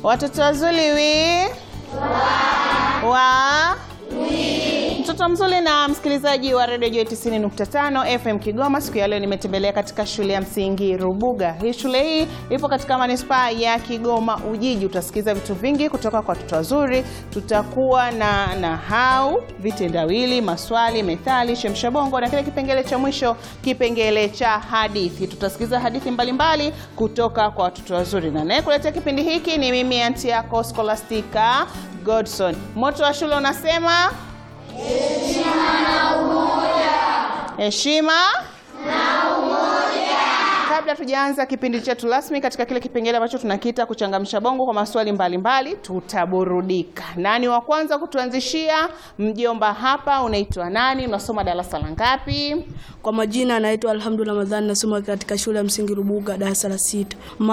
Watoto wazuri wi wa mtoto mzuri na msikilizaji wa redio Joy 90.5 FM Kigoma. Siku ya leo nimetembelea katika shule ya msingi Rubuga. Hii shule hii ipo katika manispaa ya Kigoma Ujiji. Utasikiza vitu vingi kutoka kwa watoto wazuri. Tutakuwa na nahau, vitendawili, maswali, methali, shemsha bongo na kile kipengele cha mwisho, kipengele cha hadithi. Tutasikiza hadithi mbalimbali mbali kutoka kwa watoto wazuri, na naye kuletea kipindi hiki ni mimi anti yako Scholastica Godson. Moto wa shule unasema heshima na umoja. Kabla tujaanza kipindi chetu rasmi katika kile kipengele ambacho tunakiita kuchangamsha bongo kwa maswali mbalimbali, tutaburudika. Nani wa kwanza kutuanzishia? Mjomba hapa, unaitwa nani? Unasoma darasa la ngapi? Kwa majina anaitwa Alhamdu Ramadhani, nasoma katika shule ya msingi Rubuga darasa la sita.